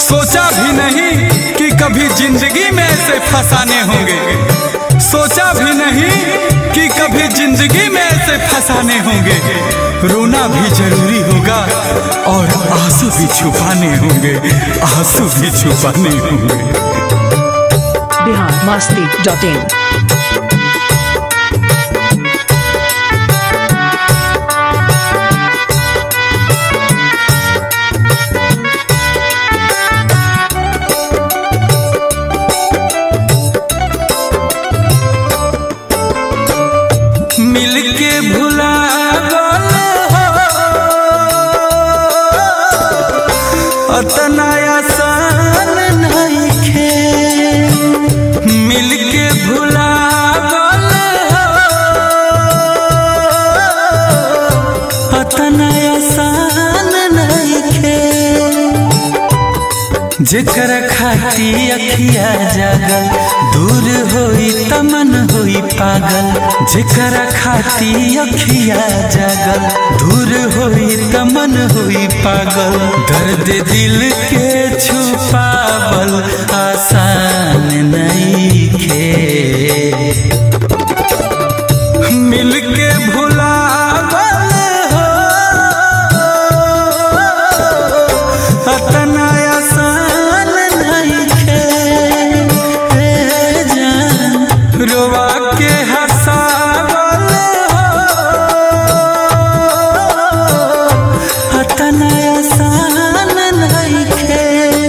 सोचा भी नहीं कि कभी जिंदगी में ऐसे फसाने होंगे सोचा भी नहीं कि कभी जिंदगी में ऐसे फसाने होंगे रोना भी जरूरी होगा और आंसू भी छुपाने होंगे आंसू भी छुपाने होंगे बिहार मस्ती डॉट इन मिलके भुला अतना आसान नइखे मिलके भुला अतना आसान नइखे जेकर खाती अखिया जागल दूर होई तमन होई पागल जेकर खाती अखिया जागल दूर होई तमन होई पागल दर्द दिल के छुपावल आसान नहीं खे मिलके भुलावल हो अतना आसान नइखे ए जान रोवा के हंसावल हो अतना आसान नइखे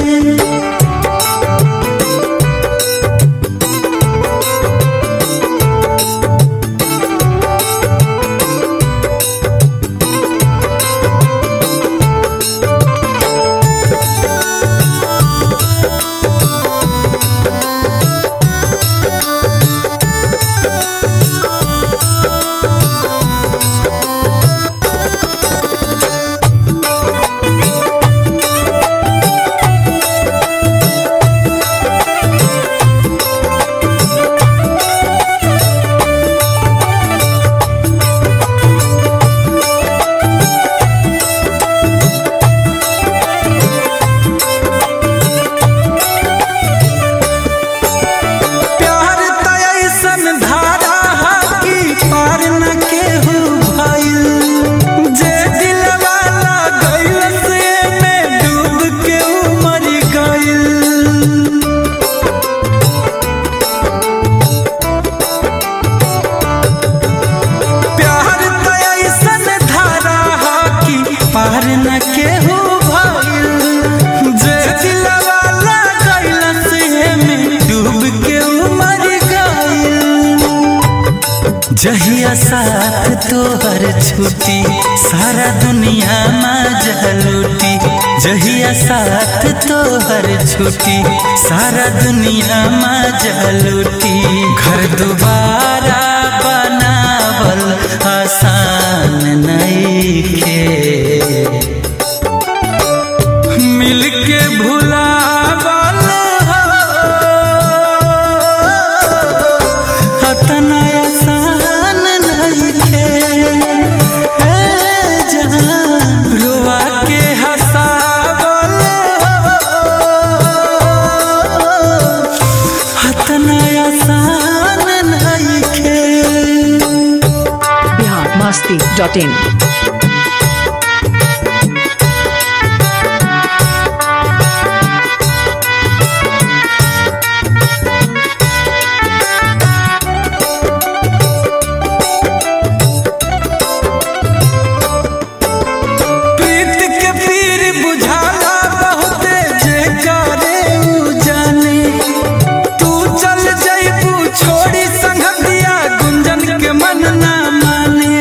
प्यार त ऐसन धारा हा कि पार न केहू भइल जे दिलवाला गइल से में डूब के उ मर गइल प्यार त ऐसन धारा हा कि पार न केहू भइल जे दिलवाला गइल से में डूब के उ मर गइल जहिया साथ तोहर छुटी सारा दुनिया मजा लूटी जहिया साथ तोहर छुटी सारा दुनिया मजा लूटी घर दोबारा बनावल आसान नइखे मिलके भुलावल हो अतना आसान नइखे ए जान रुआ के हंसावल हो अतना आसान नइखे बिहार मस्ती डॉट इन प्रीत के पीर बुझाला बहुते जे करे उ जाने तू चल जइबू छोड़ी संगतिया गुंजन के मन ना माने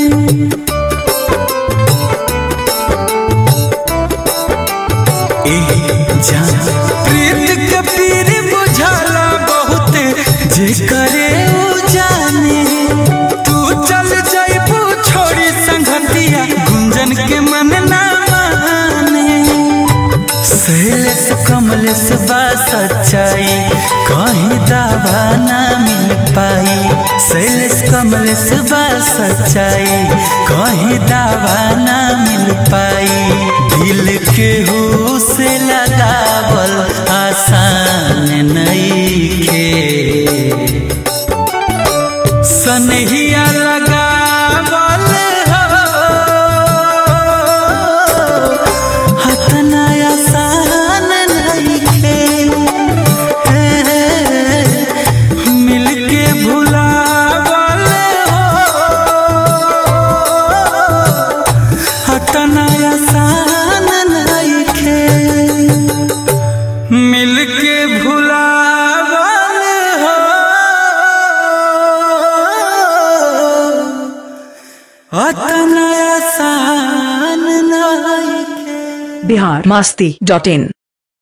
ए जान प्रीत के पीर बुझाला बहुते जे करे उ जाने तू चल जइबू छोड़ी संगतिया गुंजन के मन ना माने शैलेश कमलेश बा सच्चाई कहीं दावा ना मिल पाई शैलेश कमलेश बा सच्चाई कहीं दावा ना मिल पाई दिल के हो से लगावल आसान नईखे सनहिया लगावल हो हतना आसान नईखे मिलके भुलावल हो हतना आसान नईखे मिलके भुलावल हो हतना आसान नईखे बिहार मस्ती डॉट इन